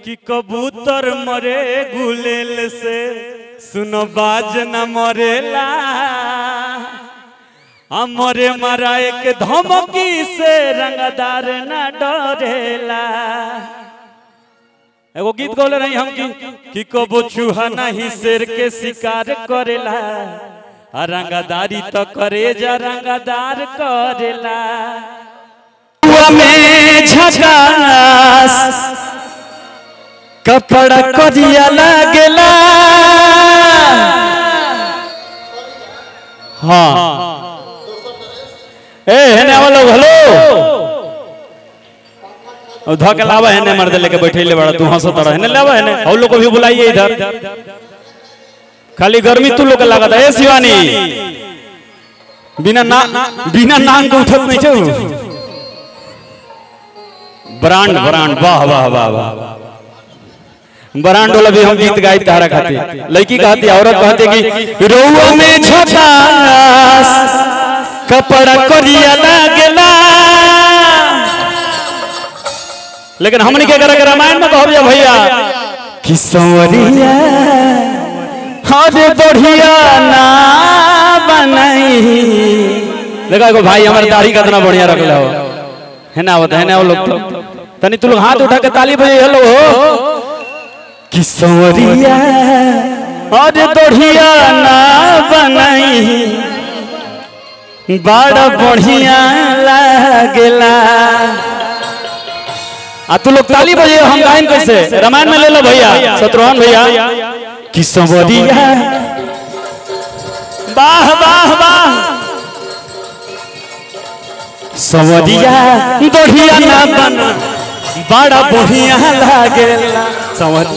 कि कबूतर मरे गुलेल से सुनो बाज न मरेला हमरे मराए के धमकी से रंगदार न डरेला एगो गीत गौले रही हम की कि कबो चूहा नहीं शेर के शिकार करेला आ रंगदारी तो करे जा रंगदार करेला में झकास कपड़ा करिया लागेला हाँ ए हेने आवा लोग हेलो ओ धके लावा हेने मर्द लेके बैठे ले बड़ा तू हंसो तड़ा हेने लावा हेने और लोग को भी बुलाइए इधर खाली गर्मी तू लोग के लागत है ए शिवानी बिना ना बिना नाम के उठत नहीं छौ ब्रांड ब्रांड वाह वाह वाह वाह ब्रांड वाला भी हम गीत गाई तारा खाती लड़की कहती औरत कहती कि रोवा में झकास कपड़ा करिया लागेला लेकिन हमने के करे रामायण में कहब जा भैया कि संवरिया हरे बढ़िया ना बनाई देखो एगो भाई हमारे दाढ़ी कितना बढ़िया रखले हो है ना आवत है ना वो लोग तो तनी तू लोग हाथ उठा के ताली बजे हेलो हो कि संवरिया अरे बढ़िया ना बनाई बड़ा बढ़िया लागेला आ तू लोग ताली बजे हम गायन कैसे रामायण में ले लो भैया शत्रुघ्न भैया कि संवरिया वाह वाह वाह संवरिया बढ़िया ना बना बड़ा बढ़िया लागेला समझ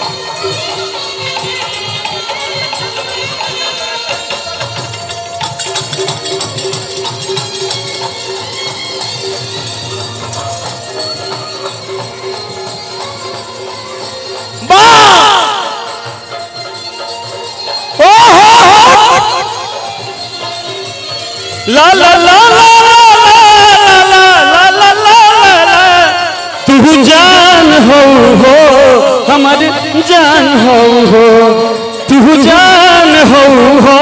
ला ला ला ला ला ला ला ला ला ला तू जान हो हो हमर जान हो हो तू जान हो हो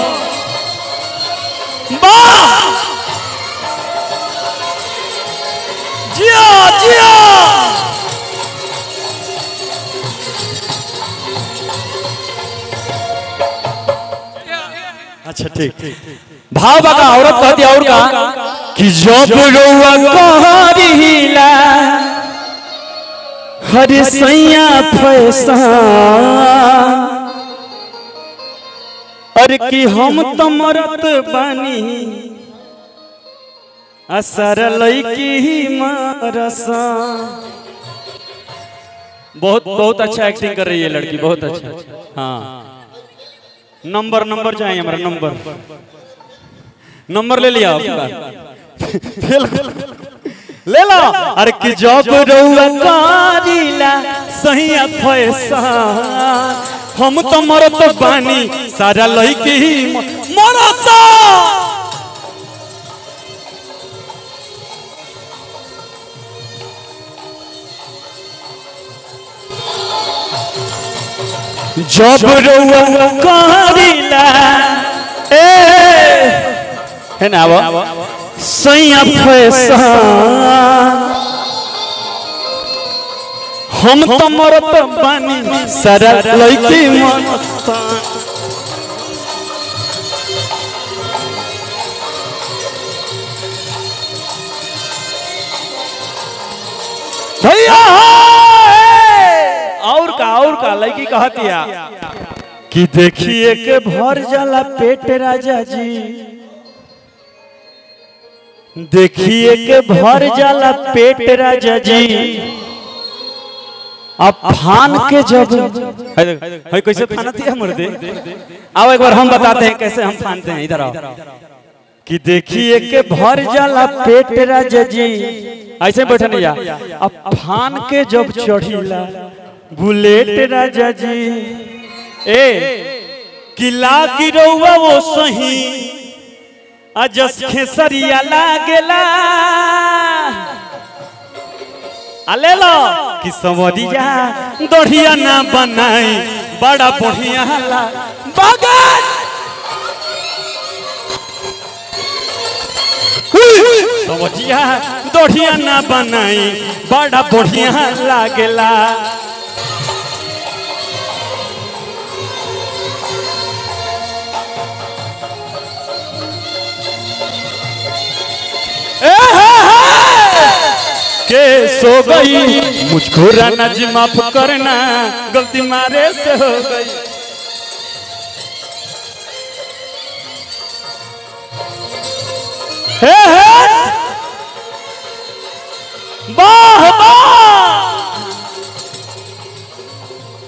वाह जिया जिया अच्छा ठीक भाव बका औरत कहती और का कि जब रोआ कहरिला हर सैया फैसा अरे कि हम तो मरत बानी असर लैकी ही मरसा बहुत बहुत अच्छा एक्टिंग कर रही है लड़की बहुत अच्छा हाँ नंबर नंबर चाहिए हमारा नंबर नंबर ले लिया आपका ले लो अरे कि जब रउआ कारिला सही फैसा हम तो मरत बानी सारा लड़की ही मरता जब रोआ कहरिला ए है ना वो सैया फैसा हम तो मरत बानी सारा लड़की मरता भैया और का और का लड़की कहतिया कि देखिए के भर जाला पेट राजा जी देखिए के भर जाला पेट राजा जी अब फान के जब है कैसे फानती है मर्दे आओ एक बार हम बताते हैं कैसे हम फानते हैं इधर आओ कि देखिए के भर जाला पेट राजा जी ऐसे बैठे नहीं जा अब फान के जब चढ़ीला बुलेट राजा जी ए किला गिरौआ वो सही अजस खेसरिया लागेला आ ले लो कि समझी जा दढ़िया ना बनाई बड़ा बढ़िया ला बगन समझिया दढ़िया ना बनाई बड़ा बढ़िया लागेला ए हे हे! के सो गई मुझको राना जी माफ करना गलती मारे से हो गई हे हे वाह वाह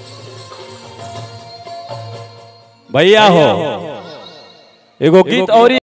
भैया हो एगो गीत और